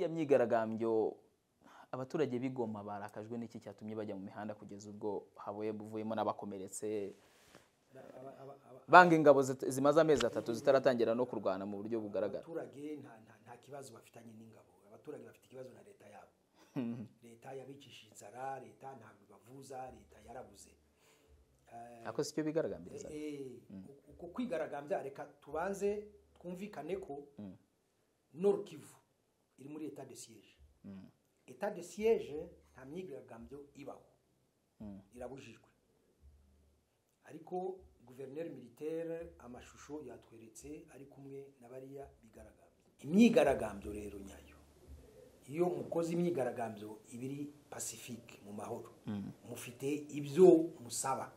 myigaragambyo abaturage b'igoma barakajwe n'iki cyatumye bajya mu mihanda kugeza ubwo habuye buvuyemo n'abakomeretse banga ingabo zit- zimaze amezi atatu zitaratangira no kurwana mu buryo bugaragara abaturage nta- nta- nta kibazo bafitanye n'ingabo abaturage bafite ikibazo na leta yabo leta yabicishije inzara leta ntabwo ibavuza leta yarabuze Eh, ako sicyo bigaragambiriza eh, uku kwigaragambya reka tubanze twumvikane ko nord kivu iri muri etat de siege etat de siege nta myigaragambyo ibaho irabujijwe ariko guverineri militaire amashusho yatweretse ari kumwe na bariya bigaragambyo imyigaragambyo rero nyayo iyo mukoze imyigaragambyo ibiri pacifique mu mahoro mufite ibyo musaba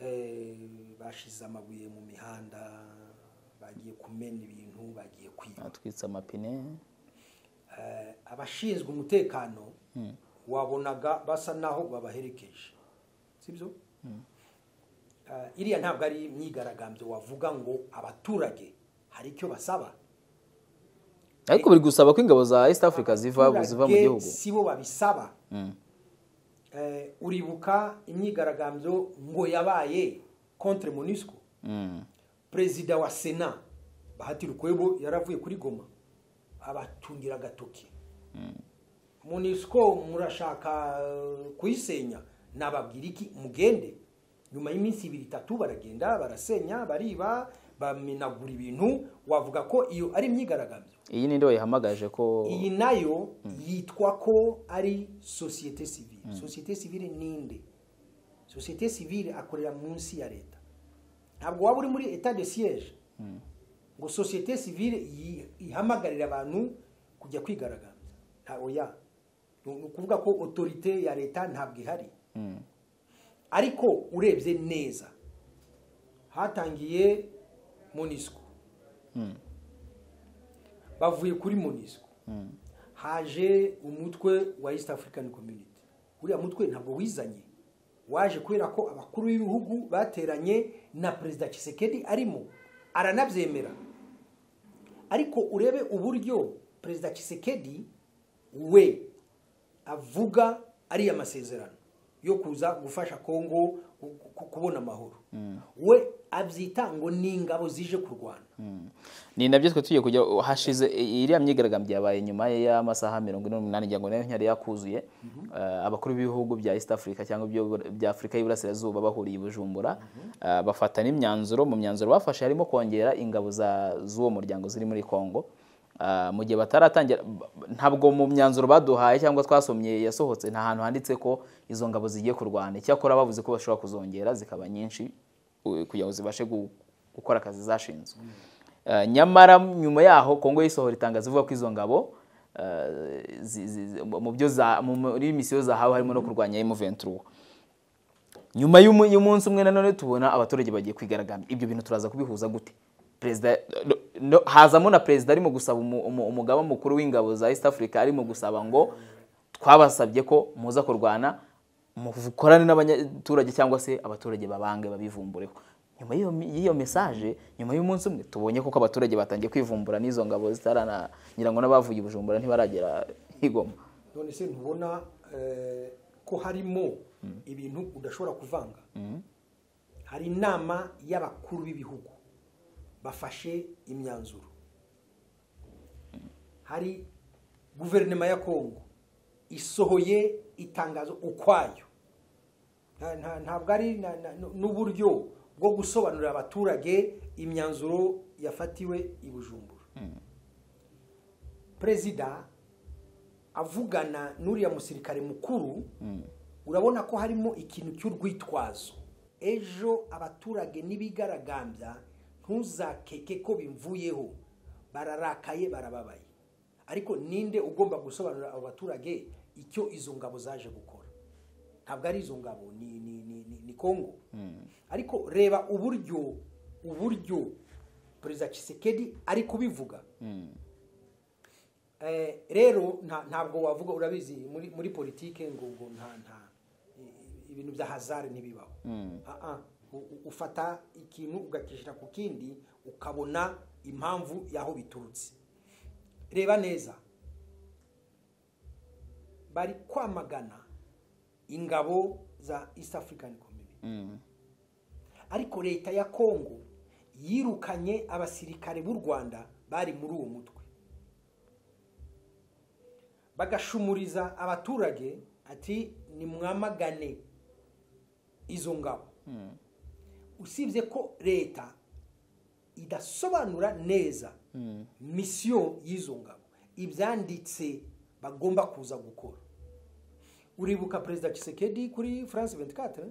Eh, bashize amabuye mu mihanda bagiye kumena ibintu bagiye kwiba atwitse amapine Eh, abashinzwe umutekano wabonaga basa naho babaherekeje sibyo Eh, iriya ntabwo ari imyigaragambyo wavuga ngo abaturage hari icyo basaba ariko biri gusaba ko ingabo za east africa ziva ziva mu Abaturage gihugu si bo babisaba Eh, uribuka imyigaragambyo ngo yabaye contre monusco Mm. perezida wa sena bahati rukwebo yaravuye kuri goma abatungira agatoki munisiko murashaka eh, kuyisenya nababwira iki mugende nyuma y'iminsi ibiri itatu baragenda barasenya bariba bamenagura ibintu wavuga ko iyo ari imyigaragambyo iyi ninde wayihamagaje ko iyi nayo yitwa ko ari sosiyete sivile sosiyete sivile ninde sosiyete sivile akorera munsi ya leta ntabwo waba uri muri etat de siège ngo sosiyete sivile yi- ihamagarire abantu kujya kwigaragambya nta oya ni ni ukuvuga ko otorite ya leta ntabwo ihari ariko urebye neza hatangiye monisco bavuye kuri monisco haje umutwe wa east african community uriya mutwe ntabwo wizanye waje kubera ko abakuru b'ibihugu bateranye na perezida Tshisekedi arimo aranabyemera ariko urebe uburyo perezida Tshisekedi we avuga ariya masezerano yo kuza gufasha kongo ku- ku- kubona amahoro we abyita ngo ni ingabo zije kurwana ni nabyo twe tugiye kujya hashize iriya myigaragambyo yabaye nyuma y'amasaha mirongo ine n'umunani ngira ngo nayo ntiyari yakuzuye Eh, abakuru b'ibihugu bya east africa cyangwa ibyo- bya afurika y'iburasirazuba bahuriye i bujumbura Eh, bafata n'imyanzuro mu myanzuro bafashe harimo kongera ingabo za- z'uwo muryango ziri muri congo Ah, mu gihe bataratangira ba- ntabwo mu myanzuro baduhaye cyangwa twasomye yasohotse nta hantu handitse ko izo ngabo zigiye kurwana icyakora bavuze ko bashobora kuzongera zikaba nyinshi u- kugira ngo zibashe gu- gukora akazi zashinzwe Eh, nyamara nyuma yaho kongo yisohora itangazo ivuga ko izo ngabo eh, zi- zi- zi- mu byo za- mu- muri misiyo zahawe harimo no kurwanya M23 nyuma y'umu- y'umunsi umwe nanone tubona abaturage bagiye kwigaragambya ibyo bintu turaza kubihuza gute perezida no- no- hazamo na perezida arimo gusaba umu- umu- umugaba mukuru w'ingabo za east africa arimo gusaba ngo twabasabye ko muza kurwana mukorane n'abaturage cyangwa se abaturage babange babivumbureho nyuma y'iyo mi- y'iyo mesaje nyuma y'umunsi umwe tubonye koko abaturage batangiye kwivumbura n'izo ngabo zitarana ngira ngo n'abavuye i bujumbura ntibaragera igoma none se ntubona eh, ko harimo ibintu udashobora kuvanga hari inama y'abakuru b'ibihugu bafashe imyanzuro hari guverinoma ya kongo isohoye itangazo ukwayo Nta- nta- ntabwo ari na- na- n'uburyo bwo gusobanurira abaturage imyanzuro yafatiwe i bujumbura perezida avugana n'uriya musirikare mukuru urabona ko harimo ikintu cy'urwitwazo ejo abaturage n'ibigaragambya ntuzakeke ko bimvuyeho bararakaye barababaye ariko ninde ugomba gusobanurira abo baturage icyo izo ngabo zaje gukora ntabwo ari izo ngabo ni ni ni ni, ni Kongo ariko reba uburyo uburyo perezida Tshisekedi ari kubivuga Eh, rero nta- ntabwo wavuga urabizi muri muri politike ngo ngo nta nta i- ibintu bya hazard ntibibaho Ah, ah, u- u- ufata ikintu ugakishyira ku kindi ukabona impamvu y'aho biturutse reba neza bari kwamagana ingabo za east african community Mm. ariko leta ya kongo yirukanye abasirikare b'u rwanda bari muri uwo mutwe bagashumuriza abaturage ati nimwamagane izo ngabo usibye ko leta idasobanura neza misiyo y'izo ngabo ibyanditse bagomba kuza gukora uribuka perezida Tshisekedi kuri france 24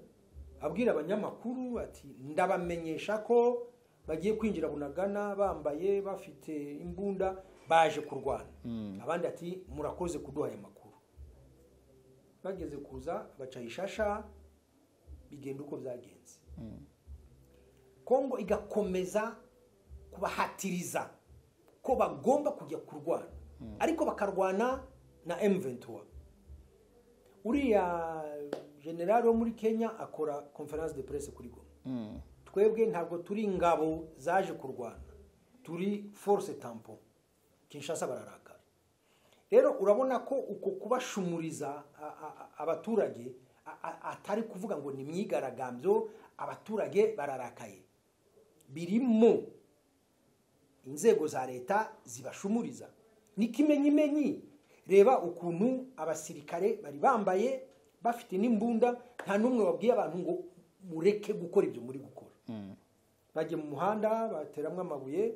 abwira abanyamakuru ati ndabamenyesha ko bagiye kwinjira bunagana bambaye bafite imbunda baje kurwana abandi ati murakoze kuduha aya makuru bageze kuza baca ishasha bigenda uko byagenze kongo igakomeza kubahatiriza ko bagomba kujya kurwana ariko bakarwana na M23 uriya generali wo muri Kenya akora conference de presse kuri Goma Mm. twebwe ntabwo turi ingabo zaje kurwana turi force tampon kinshasa bararakara rero urabona ko uko kubashumuriza a- a- a- abaturage a- a- atari kuvuga ngo ni imyigaragambyo abaturage bararakaye birimo inzego za leta zibashumuriza ni kimenyimenyi reba ukuntu abasirikare bari bambaye bafite n'imbunda nta n'umwe wabwiye abantu ngo mureke gukora ibyo muri gukora bagiye mu muhanda bateramo amabuye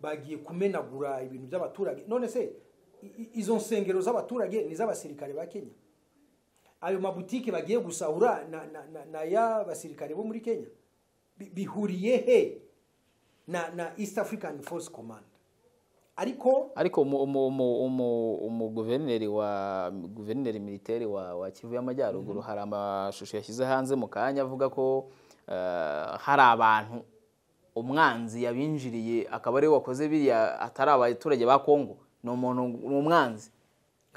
bagiye kumenagura ibintu by'abaturage none se i- i- izo nsengero z'abaturage ni iz'abasirikare ba kenya ayo mabutike bagiye gusahura na, na, na, na ya basirikare bo muri kenya bi- bihuriye he na, na east african force command ariko ariko umu- umu- umu- umu- umuguverineri wa guverineri militeri wa wa kivu y'amajyaruguru hari amashusho yashyize hanze mu kanya avuga ko eh, hari abantu umwanzi yabinjiriye akaba ariwe wakoze biriya atari abaturage ba kongo ni umuntu ni umwanzi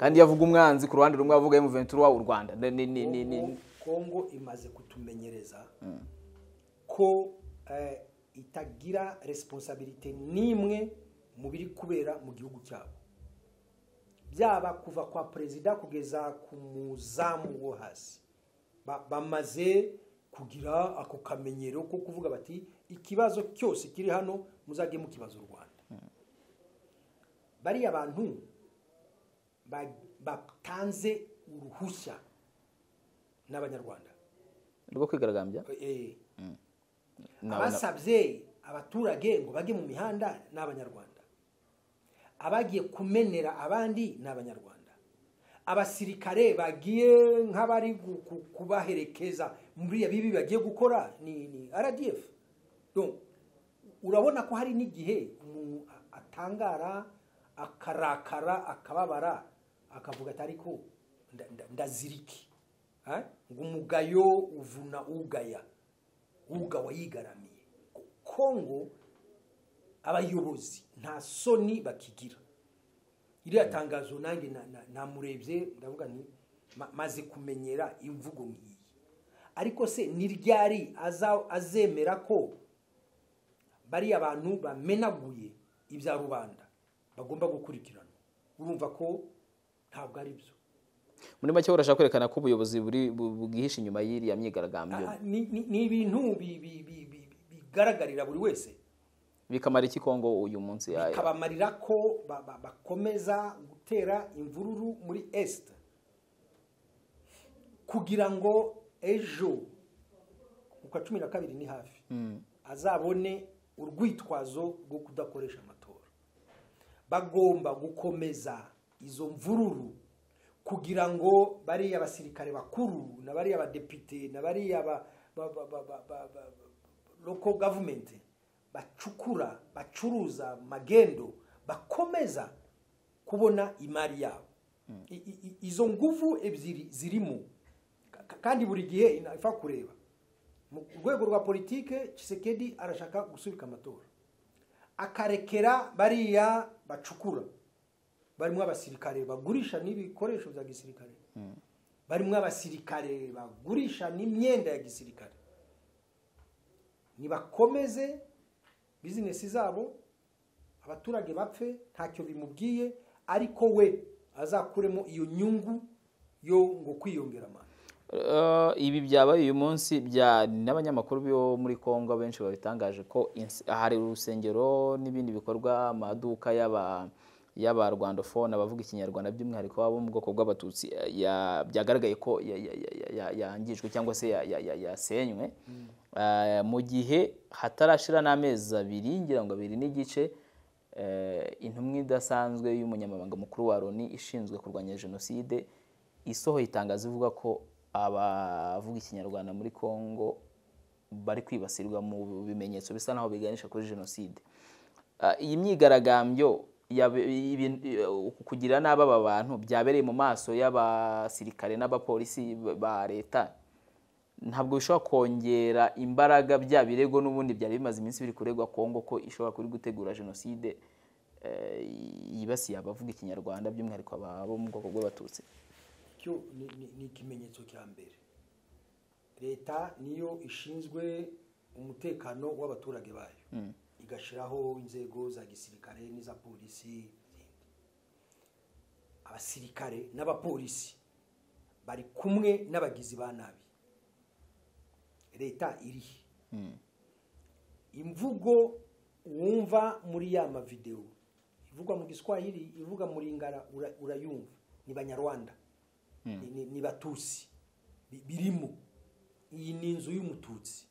kandi iyo avuga umwanzi ku ruhande rumwe avuga emuventura u rwanda ni ni ni ni ni Kongo- kongo imaze kutumenyereza ko eh, itagira responsabilite n'imwe mu biri kubera mu gihugu cyabo byaba kuva kwa perezida kugeza ku muzamu wo hasi Ba- bamaze kugira ako kamenyero ko kuvuga bati ikibazo cyose kiri hano muzajye mukibaza u rwanda bariya bantu ba- batanze uruhushya n'abanyarwanda rwo kwigaragambya Eh, Na- na- abasabye abaturage ngo bajye mu mihanda ni abanyarwanda abagiye kumenera abandi ni abanyarwanda abasirikare bagiye nk'abari gu- ku- kubaherekeza muri bibi bagiye gukora ni ni rdf Donc, urabona ko hari n'igihe umuntu a- atangara akarakara akababara akavuga ati ariko nda- nda- ndaziriki Eh? ngo umugayo uvuna ugaya uga wayigaramiye kongo abayobozi nta soni bakigira iriya tangazo nanjye na- na- namurebye ndavuga nti "Ma- maze kumenyera imvugo nk'iyi ariko se ni ryari aza- azemera ko bariya bantu bamenaguye ibya rubanda bagomba gukurikirana urumva ko ntabwo ari byo muri make urashaka kwerekana ko ubuyobozi buri bu- bwihishe inyuma y'iriya myigaragambyo Ah, ah, ni ni- ni ibintu bi- bi- bi- bi- bigaragarira buri wese bikamara iki kongo uyu munsi ya- bikabamarira ko ba- ba- bakomeza gutera imvururu muri esite kugira ngo ejo ku kwa cumi na kabiri ni hafi azabone urwitwazo rwo kudakoresha amatora bagomba gukomeza izo mvururu kugira ngo bariya basirikare bakuru na bariya badepite na bariya ba- ba- ba- ba- ba- ba- ba- local government bacukura bacuruza magendo bakomeza kubona imari yabo I- i- i- izo nguvu ebyiri zirimo Ka- ka- kandi buri gihe inapfa kureba mu rwego rwa politike Tshisekedi arashaka gusubika amatora akarekera bariya bacukura barimo abasirikare bagurisha n'ibikoresho bya gisirikare barimo abasirikare bagurisha n'imyenda ya gisirikare nibakomeze bizinesi zabo abaturage bapfe ntacyo bimubwiye ariko we azakuremo iyo nyungu yo ngo kwiyongera amano Eh, ibi byabaye uyu munsi bya n'abanyamakuru bo muri Kongo benshi babitangaje ko ins- hari urusengero n'ibindi bikorwa amaduka y'aba y'aba Rwandofone abavuga ikinyarwanda by'umwihariko abo mu bwoko bw'abatutsi eh, ya- byagaragaye ko ya- ya- ya- ya- ya- yangijwe cyangwa se ya- ya- ya- yasenywe Eh, mu gihe hatarashira n'amezi abiri ngira ngo abiri n'igice eh, intumwa idasanzwe y'umunyamabanga mukuru wa loni ishinzwe kurwanya jenoside isohoye itangazo ivuga ko abavuga ikinyarwanda muri congo bari kwibasirwa mu bimenyetso bisa naho biganisha kuri jenoside Ah, iyi myigaragambyo yabe- ibin- eh, kugira nabi aba bantu byabereye mu maso y'abasirikare n'abapolisi ba- ba leta ntabwo bishobora kongera imbaraga bya birego n'ubundi byari bimaze iminsi biri kuregwa kongo ko ishobora kuri gutegura jenoside eh, yibasiye abavuga ikinyarwanda by'umwihariko aba- abo mu bwoko bw'abatutsi cyo ni- ni- ni ikimenyetso cya mbere leta niyo ishinzwe umutekano w'abaturage bayo igashyiraho inzego za gisirikare n'iza polisi abasirikare n'abapolisi bari kumwe n'abagizi ba nabi leta irihe imvugo wumva muri ya mavidewo ivugwa mu giswahili ivuga mu lingara ura- urayumva ni banyarwanda ni, ni, ni batusi Bi- birimo iyi ni inzu y'umututsi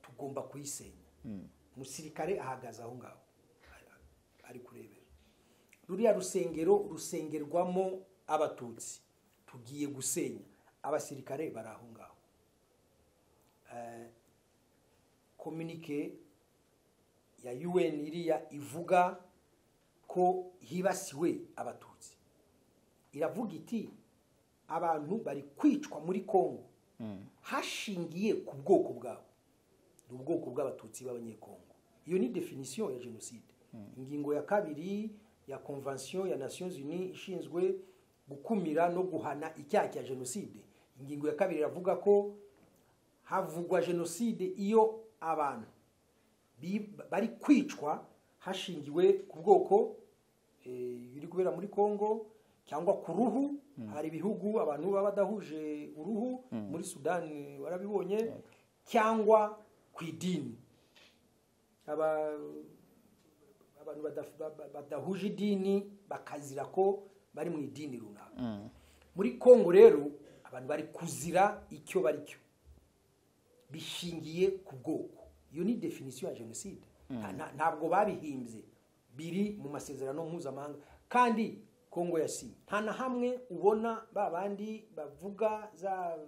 tugomba kuyisenya umusirikare ahagaze aho ngaho ari- ari kurebera ruriya rusengero rusengerwamo abatutsi tugiye gusenya abasirikare bari aho ngaho kominike ya UN iriya ivuga ko hibasiwe abatutsi iravuga iti abantu bari kwicwa muri Kongo hashingiye ku bwoko bwabo ni ubwoko bw'abatutsi b'abanyekongo iyo ni definisiyo ya jenoside ingingo ya kabiri ya convention ya nations unies ishinzwe gukumira no guhana icyaha cya jenoside ingingo ya kabiri iravuga ko havugwa jenoside iyo abantu bi- bari kwicwa hashingiwe ku bwoko eh, biri kubera muri congo cyangwa ku ruhu hari ibihugu abantu baba badahuje uruhu muri sudani warabibonye cyangwa ku idini aba abantu badaf- ba- ba- badahuje idini bakazira ko bari mu idini runaka muri congo rero abantu bari kuzira icyo bari cyo bishingiye ku bwoko iyo ni definisiyo ya jenoside Nta- nta- ntabwo babihimbye biri mu masezerano mpuzamahanga kandi kongo yasinye nta na hamwe ubona ba bandi bavuga za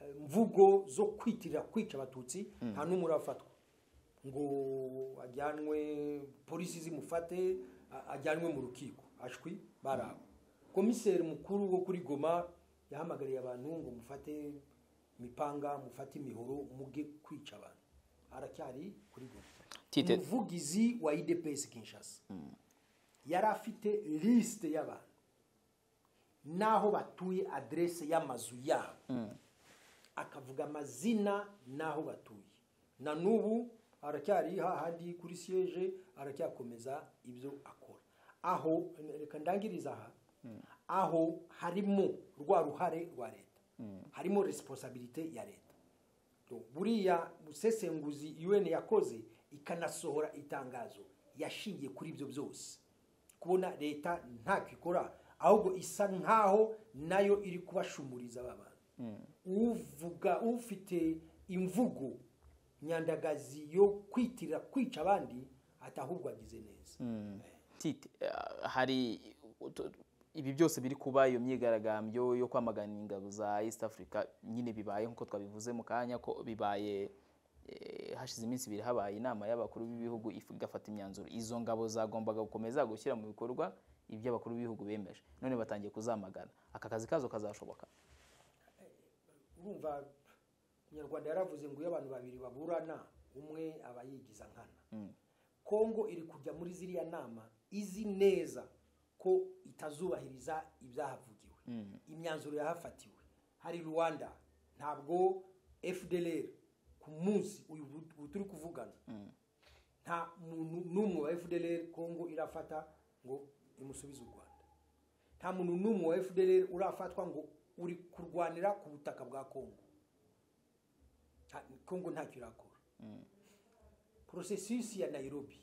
eh, mvugo zo kwitirira kwica abatutsi nta n'umwe urafatwa ngo ajyanwe polisi zimufate a- ajyanwe mu rukiko ashwi barabo komiseri mukuru wo kuri goma yahamagariye abantu ngo mufate imipanga mufate imihoro muge kwica abantu aracyari kuri goma Tite- umuvugizi wa idps kinshasa yari afite lisite y'abantu n'aho batuye aderese y'amazu yabo akavuga amazina n'aho batuye na n'ubu aracyari hahandi kuri siyeje aracyakomeza ibyo akora aho reka ndangiriza aha aho harimo rwa ruhare rwa leta harimo resiponsabirite ya leta Donc, buriya busesenguzi UN yakoze ikanasohora itangazo yashingiye kuri ibyo byose kubona leta ntako ikora ahubwo isa nkaho nayo iri kubashumuriza aba bantu uvuga ufite imvugo nyandagazi yo kwitirira kwica abandi atahubwo agize neza Tite, eh, hari utu- ibi byose biri kuba iyo myigaragambyo yo kwamagana ingabo za East Africa nyine bibaye nk'uko twabivuze mu kanya ko bibaye eh, hashize iminsi ibiri habaye inama y'abakuru b'ibihugu if- igafata imyanzuro izo ngabo zagombaga gukomeza gushyira mu bikorwa ibyo abakuru b'ibihugu bemeje none batangiye kuzamagana aka kazi kazo kazashoboka urumva umunyarwanda yaravuze ngo iyo abantu babiri baburana umwe aba yigiza nkana kongo iri kujya muri ziriya nama izi neza ko itazubahiriza ibyahavugiwe imyanzuro yahafatiwe hari rwanda ntabwo fdlr ku munsi uyu bu- bu turi kuvugana nta muntu n'umwe wa fdr kongo irafata ngo imusubize u rwanda nta muntu n'umwe wa fdr urafatwa ngo uri kurwanira ku butaka bwa kongo Nta- kongo ntacyo irakora porosesisi ya nairobi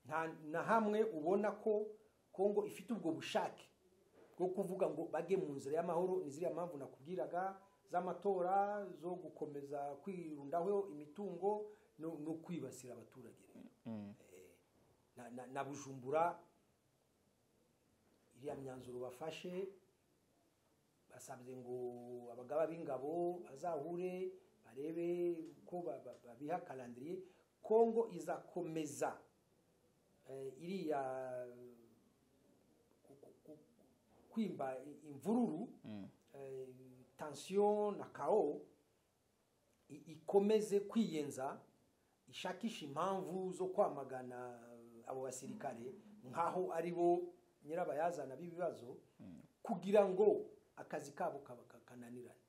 nta na hamwe ubona ko kongo ifite ubwo bushake bwo kuvuga ngo bage mu nzira y'amahoro ni ziriya mpamvu nakubwiraga z'amatora zo gukomeza kwirundaho imitungo no, no kwibasira abaturage rero Eh, na, na, na bujumbura iriya myanzuro bafashe basabye ngo abagaba b'ingabo bazahure barebe ko ba- ba- babiha kalendiriye kongo izakomeza eh, iriya ku- ku- ku- kwimba i- imvururu eh, tension na kao i- ikomeze kwiyenza ishakisha impamvu zo kwamagana abo basirikare nk'aho ari bo nyirabayazana b'ibibazo kugira ngo akazi kabo kaba- ka- kananirane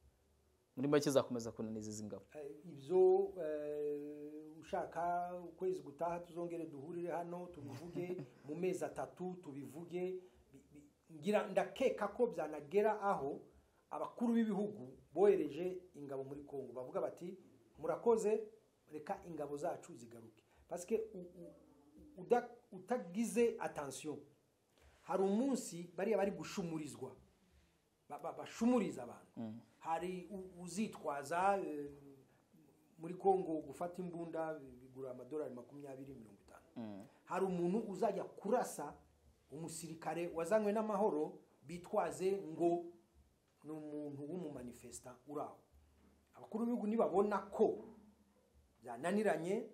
muri make zakomeza kunaniza izi ngabo Eh, ibyo eh, ushaka ukwezi gutaha tuzongere duhurire hano tubivuge mu mezi atatu tubivuge Bi- bi- ngira ndakeka ko byanagera aho abakuru b'ibihugu bohereje ingabo muri kongo bavuga bati murakoze reka ingabo zacu zigaruke pasike utagize atansiyo hari umunsi bariya bari gushumurizwa ba- ba- bashumuriza abantu hari u- uzitwaza eh, muri kongo gufata imbunda bigura amadolari makumyabiri mirongo itanu hari umuntu uzajya kurasa umusirikare wazanywe n'amahoro bitwaze ngo ni umuntu w'umumanifesita uraho abakuru b'ibihugu nibabona ko byananiranye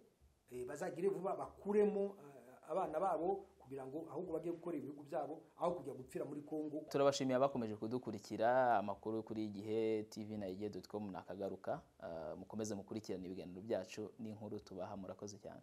eh, bazagire vuba bakuremo eh, abana babo kugira ngo ahubwo bajye gukora ibihugu byabo aho kujya gupfira muri kongo turabashimiye abakomeje kudukurikira amakuru kuri igihe tv na igihe com nakagaruka Ah, mukomeze mukurikirane ibiganiro byacu n'inkuru tubaha murakoze cyane